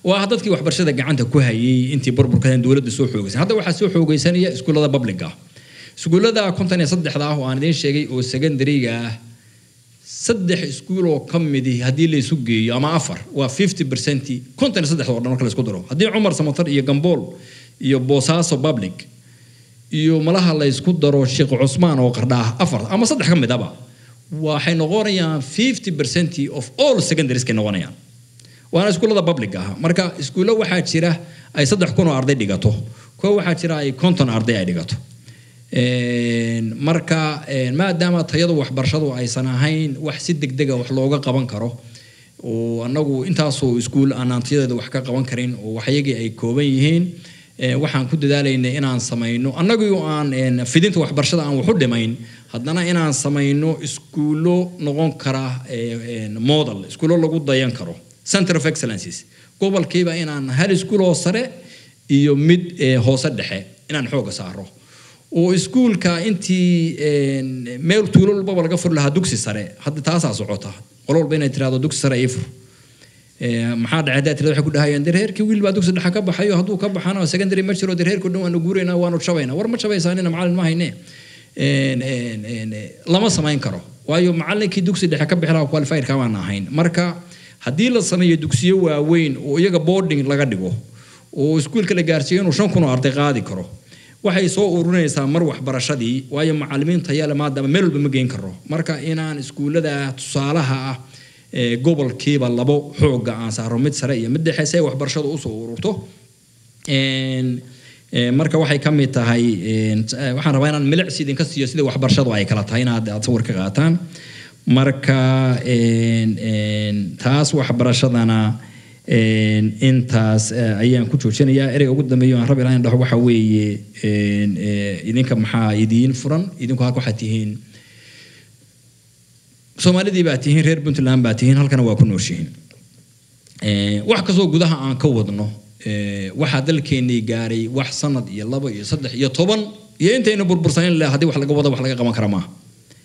waa dadkii waxbarashada gacanta ku hayay intii burburka dowladda soo xoogaysan hadda waxaa soo xoogaysanaya iskuullada publica ah iskuullada konton iyo saddexda ah oo aan idiin sheegay oo secondary-ga ah saddex iskuul oo ka midi haddii la isu geeyo ama afar waa fifty percent konton iyo saddexda oo dhan marka la isku daro haddii cumar samatar iyo gambool iyo boosaaso public iyo malaha la isku daro sheekh cusmaan oo qardhaah afar ama saddex ka midaba waxay noqonayaan fifty percent of all secondaries kay noqonayaan waana iskuullada public ah marka iskuullo waxaa jira ay saddex kun oo arday dhigato kuwa waxaa jira ay konton arday ay dhigato marka maadaama tayadu waxbarashadu aysan ahayn wax si degdega wax looga qaban karo oo annagu intaasoo iskuul aanaan tayadeeda wax ka qaban karin oo waxyagii ay kooban yihiin waxaan ku dadaalaynay inaan samayno annagii aan fidinta waxbarashada aan waxu dhimayn haddana inaan samayno iskuullo noqon kara model iskuullo lagu dayan karo center of excellences gobolkiiba inaan hal iskuul oo sare iyo mid hoose dhexe inaan xooga saaro oo iskuulka intii meel tuulo walbaba laga furi lahaa dugsi sare hadda taasaa socota qolo walba inay tirahdo dugsi sare ii fur maxaa dhacay haddaa tirada waxay ku dhahayaan dareerkii wiil baa dugsi dhexe ka baxayo hadduu ka baxana secondary ma jiro dareerkii dhan waanu guuraynaa waanu jabaynaa war ma jabaysaanina macallin ma hayne lama samayn karo waayo macallinkii dugsi dhexe ka bixi lahaa qualified kamaan ahayn marka haddii la sameeyo dugsiyo waaweyn oo iyaga boarding laga dhigo oo iskuulka la gaarsiiyo inuu shan kun oo arday qaadi karo waxay soo ururinaysaa mar waxbarashadii waayo macallimiin tayale maadaama meel walba ma geyn karo marka inaan iskuullada tusaalaha ah gobolkiiba labo xooga aan saaro mid sare iyo mid dhexe si ay waxbarashadu usoo ururto marka waxay ka mid tahay waxaan rabaa inaan milicsi idinka siiyo sida waxbarashadu ay kala tahay inaad aad sawir ka qaataan marka taas waxbarashadana intaas ayaan ku joojinayaa ereyga ugu dambeeyo aan rabi lahayn dhaho waxa weeye idinka maxaa idiin furan idinku halka waxaad tihiin soomaalidii baa tihiin reer puntland baa tihiin halkana waa ku nooshihiin wax kastoo gudaha aan ka wadno waxaa dalkeennii gaaray wax sanad iyo laba iyo saddex iyo toban iyo intayna burbursanin leh haddii wax laga wada wax laga qaban kara maaha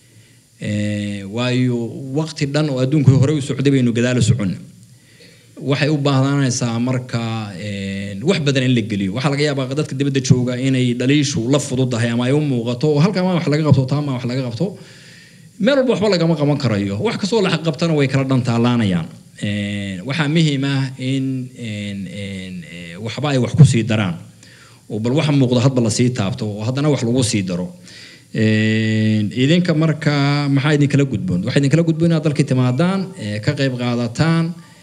waayo waqti dhan oo adduunku hore u socday baynu gadaalo socon waxay u baahnanaysaa marka wax badan in la geliyo waxaa laga yaabaa dadka dibadda jooga inay dhaliishu la fududahay ama ay u muuqato oo halkaa ma wax laga qabto taa ma wax laga qabto meel walba waxba lagama qaban karayo wax kastoo la qabtana way kala dhantaalaanayaan waxaa muhiim ah in waxba ay wax ku sii daraan oo bal waxa muuqda hadba lasii taabto oo haddana wax lagu sii daro idinka marka maxaa idinkala gudboon waxaa idinkala gudboon inaad dalkii timaadaan ka qayb qaadataan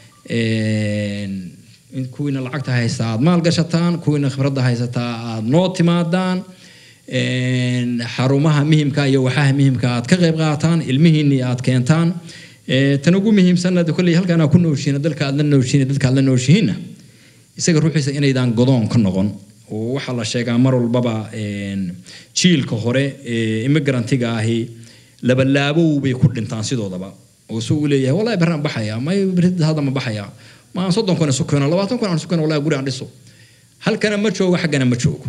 kuwiina lacagta haystaa aad maal gashataan kuwiina khibradda haysataa aad noo timaadaan xarumaha muhimka iyo waxaha muhimka aad ka qayb qaataan ilmihiinni aad keentaan tan ugu muhiimsanna kolley halkaan aad ku nooshihiin dalka aad la nooshihiin dadka aad la nooshihiinna isaga ruuxiisa inaydaan godoon ka noqon oo waxaa la sheegaa mar walbaba jiilka hore ee immigrantiga ahi labalaabow bay ku dhintaan sidoodaba oo si uu leeyahay wallahi baraan baxaya may hadda ma baxaya ma aan soddon kun isu keeno labaatan kun aan isu keeno wallahi guri aan dhiso halkana ma joogo xaggana ma joogo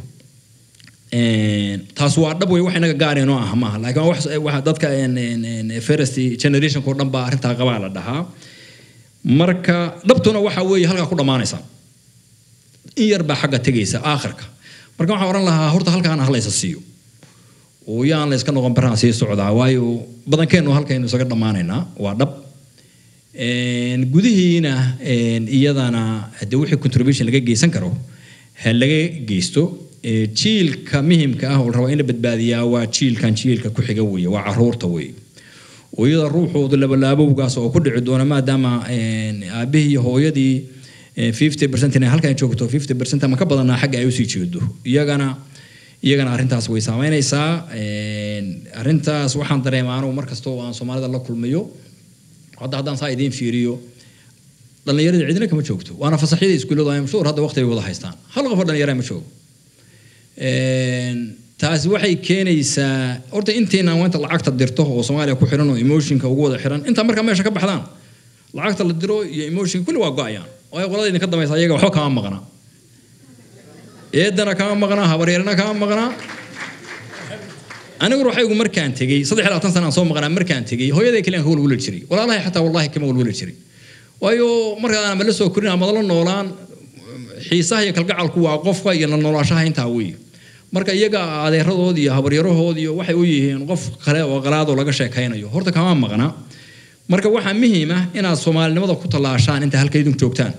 taas waa dhab wey wax inaga gaareenoo ah maaha laakiin waxa dadka first generationka oo dhan baa arrintaa qabaa la dhahaa marka dhabtuna waxa weeye halkaa ku dhammaanaysa in yar baa xagga tegaysa aakhirka marka waxaan oran lahaa horta halkaan ahlaysa siiyo oo yaan la iska noqon baraan sii socdaa waayo badankeennu halkaynu isaga dhammaanaynaa waa dhab gudihiina iyadana haddii wixii contribution laga geysan karo ha laga geysto jiilka muhimka ah oo raba in la badbaadiyaa waa jiilkan jiilka ku xiga weeye waa caruurta weeye oo iyada ruuxoodu labalaabowgaas oo ku dhici doona maadaama aabihii iyo hooyadii fifty percent inay halkan joogto fifty percent ama ka badanaa xagga ay usii jeedo iyagana iyagana arrintaas way saameynaysaa arrintaas waxaan dareemaa anugu mar kasta oo aan soomaalida la kulmayo hadda haddaan saa idiin fiiriyo dhallinyarada cidina kama joogto waana fasaxyada iskuulladu ay mashhuur hadda waqti ay wada haystaan hal qof oo dhallinyara ma joogo taasi waxay keenaysaa horta intayna inta lacagta dirto oo soomaaliya ku xiran oo emotionka ugu wada xiran intaa markaa meesha ka baxdaan lacagta la diro iyo emotionka kulli waa go-ayaan waayo qolada idinka dambaysa iyaga waxba kama maqnaa eedana kama maqnaa habaryarana kama maqnaa anigu ruuxaygu markaan tegey saddex iyo labaatan sana aan soo maqnaa markaan tegey hooyaday kaliyan ka walwala jiray walaalahay xataa wallahi kama walwala jiray waayo markaan ama la soo korin ama la noolaan xiisaha iyo kalgacalku waa qofka iyo noloshaha intaa weeye marka iyaga adeeradood iyo habaryarahood iyo waxay u yihiin qof kale oo qalaadoo laga sheekaynayo horta kama maqna marka waxaa muhiim ah inaad soomaalinimada ku tallaashaan inta halka idinku joogtaan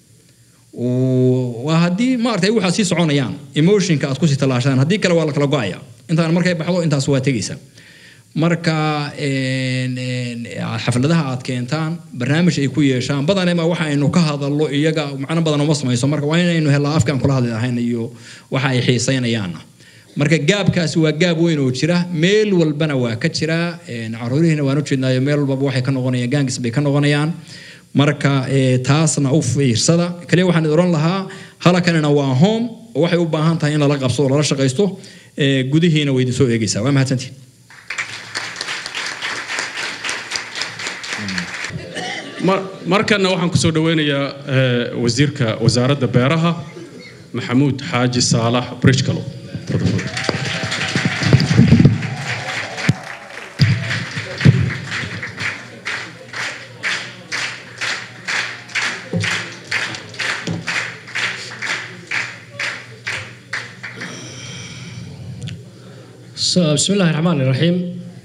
waa haddii maaragtay waxaad sii soconayaan emotionka aad kusii tallaashaan haddii kale waa la kala go-aya intaan markay baxdo intaas waa tegaysa marka xafladaha aad keentaan barnaamij ay ku yeeshaan badanema waxa aynu ka hadallo iyaga macno badan uma samayso marka waa inaynu helaa afkaan kula hadli lahayn iyo waxa ay xiisaynayaanna marka gaabkaasi waa gaab weyn oo jira meel walbana waa ka jira caruurihiina waan ujeednaayo meel walbaba waxay ka noqonayaan gaangis bay ka noqonayaan marka taasna u fiirsada kaliya waxaan idin oran lahaa halakanina waa home oo waxay u baahan tahay in lala qabso oo lala shaqaysto gudihiina way idin soo eegaysaa waa mahadsantihin markana waxaan kusoo dhaweynayaa wasiirka wasaaradda beeraha maxamuud xaaji saalax bridgecalo بسم الله الرحمن الرحيم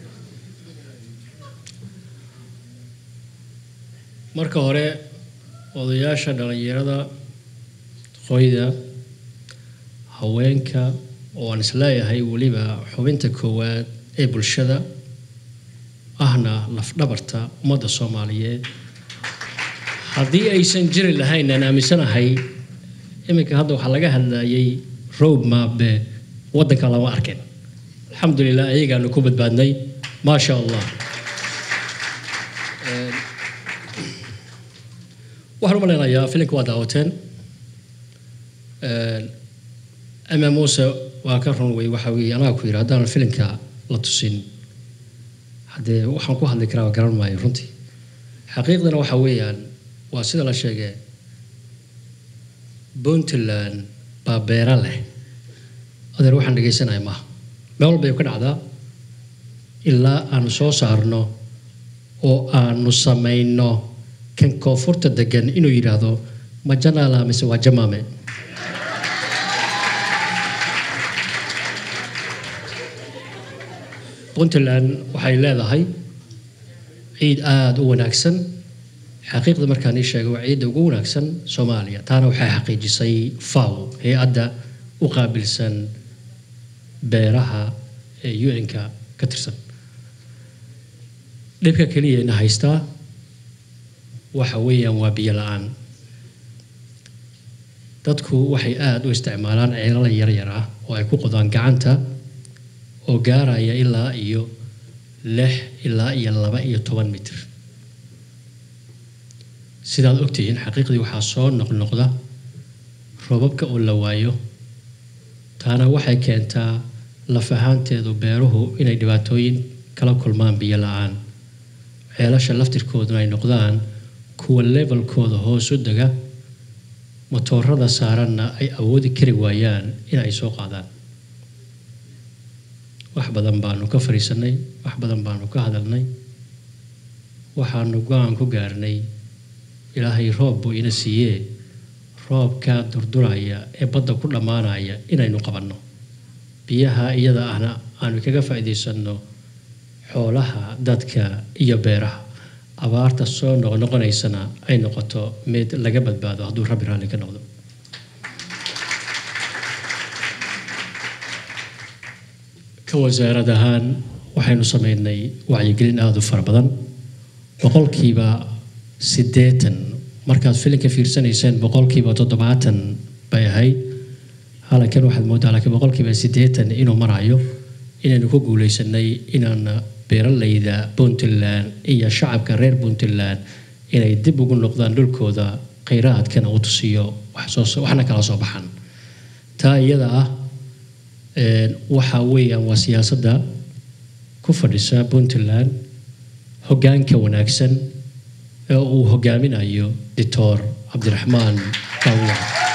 marka hore odayaasha dhalinyarada qoyda haweenka oo aan isleeyahay weliba xubinta koowaad ee bulshada ahna lafdhabarta ummadda soomaaliyeed haddii aysan jiri lahayn aan aaminsanahay iminka hadda waxaa laga hadlayay road mabe waddanka lama arkin alxamdulilah ayagaanu ku badbaadnay maasha allah waxaan u malaynayaa filimka waa daawateen ama muuse waa ka run wey waxa weeye anaga ku yidhi haddaan filimka la tusin haddee waxaan ku hadli karaa garan maayo runtii xaqiiqdana waxa weeyaan waa sida la sheegay puntland baa beera leh adeer waxaan dhegaysanaya maaha meel walbay ka dhacdaa ilaa aanu soo saarno oo aanu samayno kan koonfurta degan inuu yidhaahdo ma janaala mise waa jamaame puntland waxay leedahay ciid aada u wanaagsan xaqiiqda markaan ii sheegay waa ciidda ugu wanaagsan soomaaliya taana waxay xaqiijisay faw hay-adda u qaabilsan beeraha ee un-ka ka tirsan dhibka keliya ina haystaa waxa weeyaan waa biyo la-aan dadku waxay aada u isticmaalaan ceelala yaryar ah oo ay ku qodaan gacanta oo gaaraya ilaa iyo lix ilaa iyo laba iyo toban mitir sidaad ogtihiin xaqiiqdii waxaa soo noqnoqda roobabka oo la waayo taana waxay keentaa laf ahaanteedu beeruhu inay dhibaatooyin kala kulmaan biyo la-aan ceelasha laftirkooduna ay noqdaan kuwa levelkooda hoos u dega matoorada saaranna ay awoodi kari waayaan in ay soo qaadaan wax badan baanu ka fariisanay wax badan baanu ka hadalnay waxaanu go-aan ku gaarnay ilaahay roob buu ina siiyee roobkaa durduraya ee badda ku dhammaanaya inaynu qabanno biyaha iyada ahna aanu kaga faa'iidaysanno xoolaha dadka iyo beeraha abaarta soo noqnoqonaysana ay noqoto mid laga badbaado hadduu rabbi raalli ka noqdo ka wasaarad ahaan waxaynu sameynay wacyigelin aada u fara badan boqolkiiba siddeetan markaad filinka fiirsanayseen boqolkiiba toddobaatan bay ahayd halkan waxaad moodaa laakiin boqolkiiba siddeetan inuu marayo inaynu ku guulaysanay inaan beeralayda puntland iyo shacabka reer puntland inay dib ugu noqdaan dhulkooda kheyraadkana u tusiyo waxna kala soo baxan taa iyada ah waxa weeyaan waa siyaasadda ku fadhisa puntland hoggaanka wanaagsan ee uu hogaaminayo doctor cabdiraxmaan kawya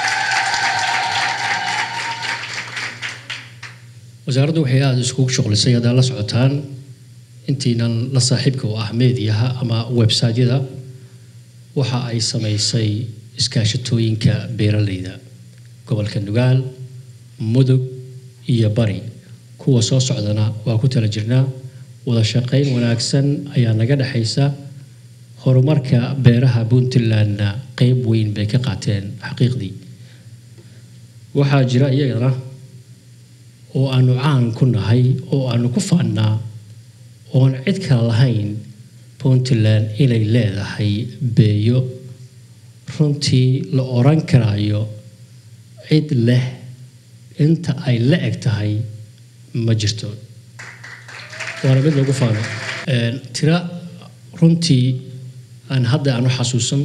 wasaaraddu waxay aada iskugu shuqlisay haddaad la socotaan intiinan la saaxiibka u ah meediyaha ama websiteyada waxa ay samaysay iskaashatooyinka beeralayda gobolka nugaal mudug iyo bari kuwa soo socdana waa ku tala jirnaa wada shaqayn wanaagsan ayaa naga dhexaysa horumarka beeraha puntlandna qeyb weyn bay ka qaateen xaqiiqdii waxaa jira iyagana oo aanu caan ku nahay oo aanu ku faannaa oon cid kale lahayn puntland inay leedahay beeyo runtii la oran karayo cid leh inta ay la eg tahay ma jirto waana mid lagu faano tira runtii aan hadda aanu xasuusan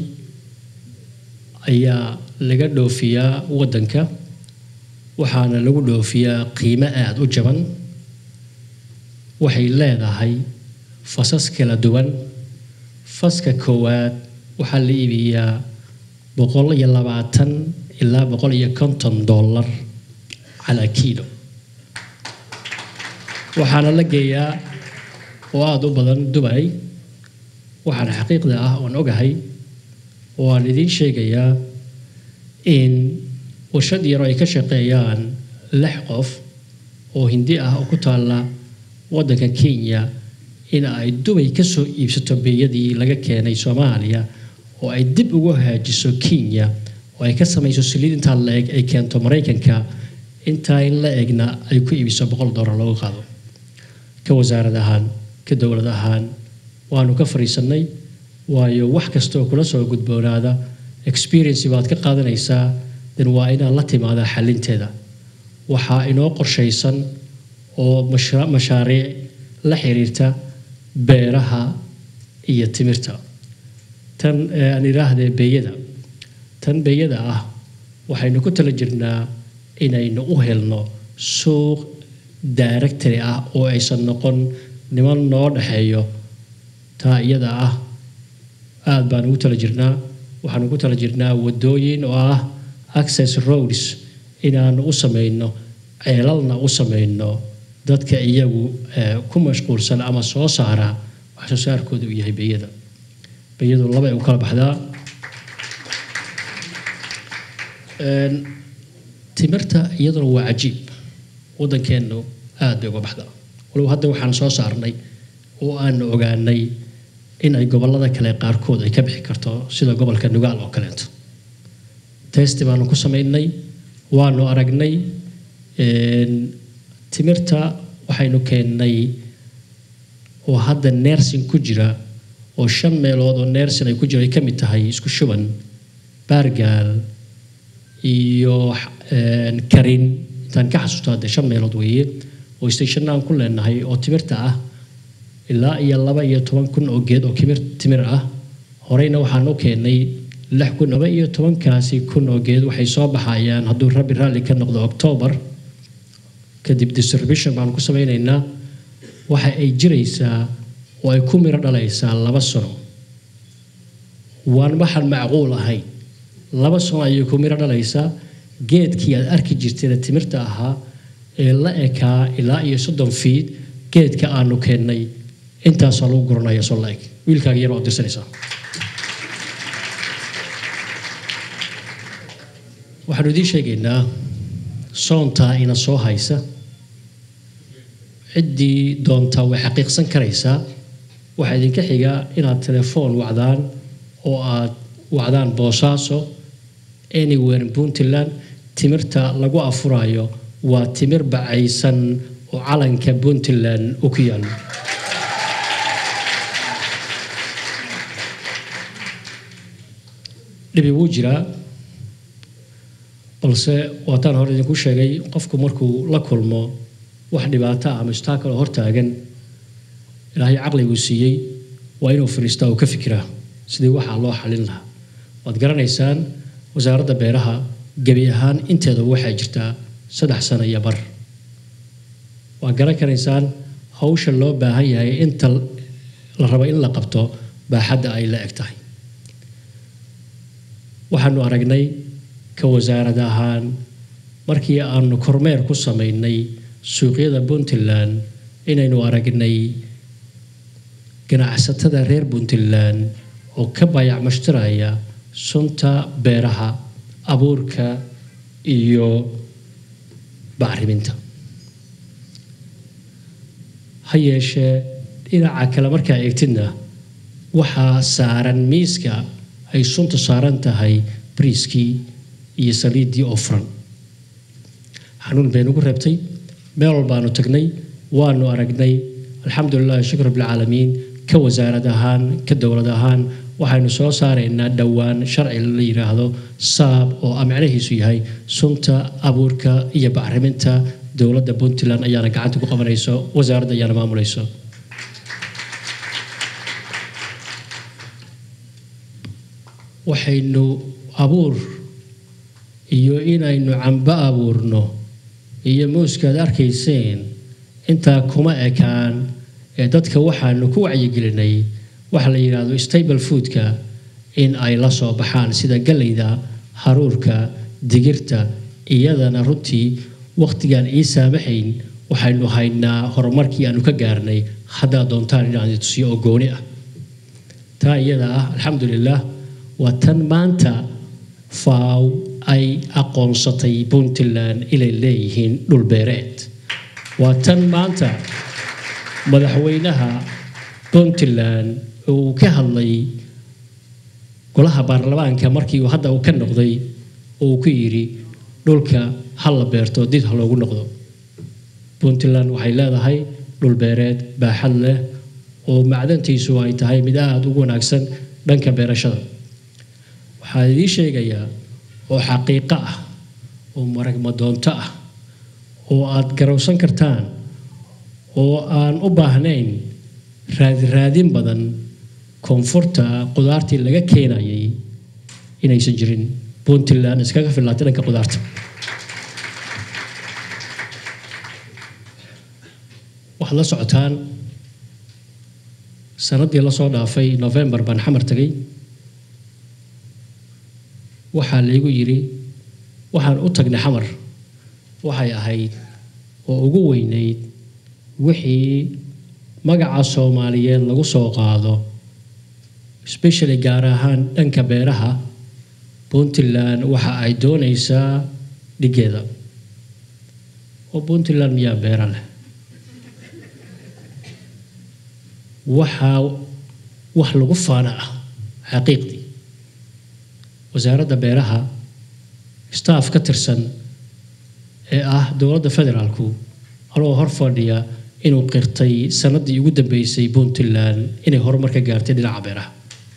ayaa laga dhoofiyaa waddanka waxaana lagu dhoofiyaa qiimo aada u jaban waxay leedahay fasas kala duwan faska koowaad waxaa la iibiyaa boqol iyo labaatan ilaa boqol iyo konton dollar calaa kiilo waxaana la geeyaa oo aada u badan dubay waxaana xaqiiqda ah oon ogahay oo aan idiin sheegayaa in warshad yaro ay ka shaqeeyaan lix qof oo hindi ah oo ku taalla waddanka kenya in ay dubay ka soo iibsato beeyadii laga keenay soomaaliya oo ay dib ugu hagaajiso kenya oo ay ka samayso saliid intaa la eg ay keento maraykanka intaa in la egna ay ku iibiso boqol dollar looga qaado ka wasaarad ahaan ka dowlad ahaan waanu ka fariisannay waayo wax kasta oo kula soo gudboonaada experience baad ka qaadanaysaa dan waa inaad la timaadaa xalinteeda waxaa inoo qorshaysan oo mashaariic la xiriirta beeraha iyo timirta tan aan idhaahdee beeyada tan beeyada ah waxaynu ku tala jirnaa inaynu u helno suuq daaragtari ah oo aysan noqon niman noo dhexeeyo taa iyada ah aada baan ugu tala jirnaa waxaan ugu tala jirnaa wadooyin oo ah access roads inaanu u samayno ceelalna u samayno dadka iyagu ku mashquulsan ama soo saara wax soo saarkooda uu yahay beeyada beeyadu laba ay u kala baxdaa timirta iyaduna waa cajiib waddankeennu aada bay uga baxdaa walow hadda waxaan soo saarnay oo aanu ogaanay in ay gobollada kale qaarkood ay ka bixi karto sida gobolka nugaal oo kaleeto testi baanu ku samaynay waanu aragnay timirta waxaynu keennay oo hadda nersin ku jira oo shan meelood oo nersin ay ku jira ay ka mid tahay isku shuban baargaal iyo karin intaan ka xasuusto hadde shan meelood weeye oo stationna aan ku leenahay oo timirta ah ilaa iyo laba iyo toban kun oo geed oo kimir timir ah horeyna waxaan u keennay lix kun laba iyo tobankaasi kun oo geed waxay soo baxayaan hadduu rabbi raalli ka noqdo octoobar kadib distribution baan ku samaynaynaa waxa ay jiraysaa oo ay ku miro dhalaysaa laba sano waan waxaan macquul ahayn laba sano ayay ku miro dhalaysaa geedkii aad arki jirtayna timirta ahaa ee la ekaa ilaa iyo soddon fiid geedka aanu keennay intaasaa lagu guranaya soo la eg wiilkaaga yar waad dirsanaysaa waxaanu idiin sheegaynaa soontaa ina soo haysa ciddii doontaa way xaqiiqsan karaysaa waxaa idinka xiga inaad telefoon wacdaan oo aad wacdaan boosaaso anywhere in puntland timirta lagu afurayo waa timir bacaysan oo calanka puntland u ku yaalo dhibi wuu jiraa balse waataan hore idinku sheegay qofku markuu la kulmo wax dhibaato ah ama istaakal oo hortaagan ilaahay caqliguu siiyey waa inuu fariistaa uu ka fikiraa sidii waxaa loo xalin lahaa waad garanaysaan wasaaradda beeraha gebi ahaan inteeda waxaa jirtaa saddex sano iyo bar waad garan karaysaan hawsha loo baahan yahay inta la rabo in la qabto baaxadda ay la eg tahay waxaanu aragnay ka wasaarad ahaan markii aanu kormeer ku samaynay suuqyada puntland inaynu aragnay ganacsatada reer puntland oo ka bayac mashtaraya sunta beeraha abuurka iyo bacriminta ha yeeshee dhinaca kale markaa eegtidna waxaa saaran miiska ay sunta saaran tahay briiskii iyo saliiddii oo furan xanuun bay nagu reebtay meel walbaanu tagnay waanu aragnay alxamdulilah shukr rabbilcaalamiin ka wasaarad ahaan ka dowlad ahaan waxaynu soo saaraynaa dhowaan sharci la yidhaahdo saab oo micnahiisu yahay sunta abuurka iyo bacriminta dowladda puntland ayaana gacanta ku qabanayso wasaaradda ayaana maamulayso waxaynu abuur iyo inaynu cambo abuurno iyo muuskaad arkayseen intaa kuma ekaan ee dadka waxaanu ku wacyigelinay waxa la yidhaahdo stable foodka in ay la soo baxaan sida galleyda haruurka digirta iyadana runtii wakhtigaan ii saamaxayn waxaynu haynaa horumarkii aanu ka gaarnay haddaa doontaan inaan tusiyo oo gooni ah taa iyada ah alxamdulilah waa tan maanta faaw ay aqoonsatay puntland inay leeyihiin dhulbeereed waa tan maanta madaxweynaha puntland uu ka hadlay golaha baarlamaanka markii uu hadda uu ka noqday uu ku yidhi dhulka ha la beerto dib ha loogu noqdo puntland waxay leedahay dhulbeereed baaxad leh oo macdantiisu ay tahay mid aada ugu wanaagsan dhanka beerashada waxaa idiin sheegayaa oo xaqiiqo ah oo maragmadoonto ah oo aad garowsan kartaan oo aan u baahnayn raadiraadin badan koonfurta qudaartii laga keenayay inaysan jirin puntland iskaga fillaatay dhanka qudaarta waxaad la socotaan sanadii lasoo dhaafay novembar baan xamar tagay waxaa laygu yidhi waxaan u tagnay xamar waxay ahayd oo ugu weynayd wixii magaca soomaaliyeed lagu soo qaado especially gaar ahaan dhanka beeraha puntland waxa ay doonaysaa dhigeeda oo puntland miyaa beera leh waxaa wax lagu faana ah xaqiiqdii wasaaradda beeraha staff ka tirsan ee ah dowladda federaalku anoo hor fadhiya inuu qirtay sanadii ugu dambeysay puntland inay horumar ka gaartay dhinaca beeraha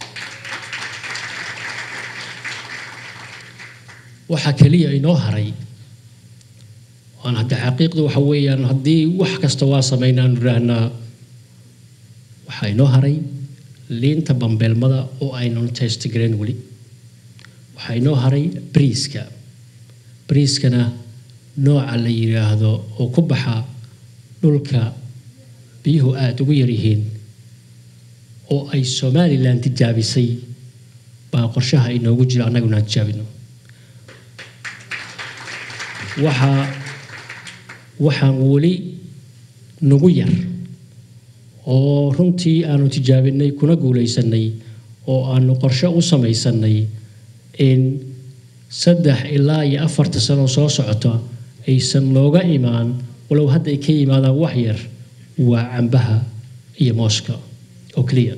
waxaa keliya inoo haray waan hadda xaqiiqdu waxa weeyaan haddii wax kasta waa sameynaan idhaahnaa waxaa inoo haray liinta bambeelmada oo aynan testgareen weli waxaa inoo haray briiska briiskana nooca la yidhaahdo oo ku baxa dhulka biyuhu aada ugu yaryihiin oo ay somalilan tijaabisay baa qorshaha inoogu jira annaguna aan tijaabino waxaa waxaan weli nagu yar oo runtii aanu tijaabinay kuna guulaysanay oo aanu qorshe u samaysanay in saddex ilaa iyo afarta sano soo socota aysan nooga imaan walow hadda ay ka yimaadaan wax yar waa cambaha iyo mooska oo keliya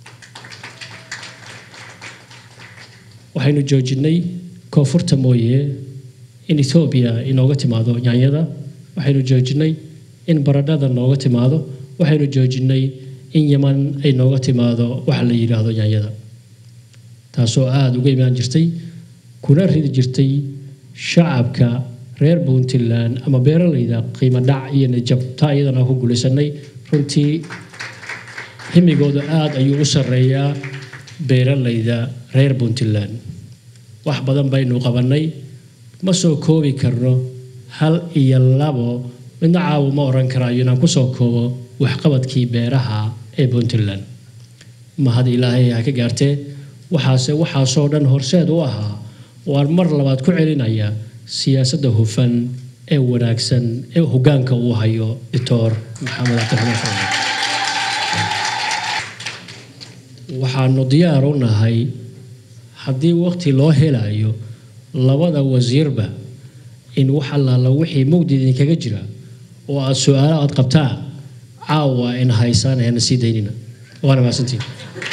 waxaynu joojinay koonfurta mooye in ethoobiya inooga timaado yaanyada waxaynu joojinay in baradhada nooga timaado waxaynu joojinay in yaman ay nooga timaado waxa la yidhaahdo yaanyada taasoo aada uga imaan jirtay kuna ridi jirtay shacabka reer puntland ama beeralayda qiimo dhac iyo najab taa iyadana ku guulaysanay runtii himigooda aada ayuu u sarreeyaa beeralayda reer puntland wax badan baynu qabannay ma soo koobi karno hal iyo labo midna caawu ma oran karaayo inaan kusoo koobo waxqabadkii beeraha ee puntland mahad ilaahay ha ka gaartee waxaase waxaasoo dhan horseed u ahaa waan mar labaad ku celinaya siyaasadda hufan ee wanaagsan ee hoggaanka uu hayo doctor maxamed cabdiraxmaan fadli waxaanu diyaar u nahay haddii waqti loo helayo labada wasiirba in wax allaala wixii mugdi idinkaga jira oo aad su-aalo aad qabtaan caawa in haysaan eena sii daynina waana mahadsantiin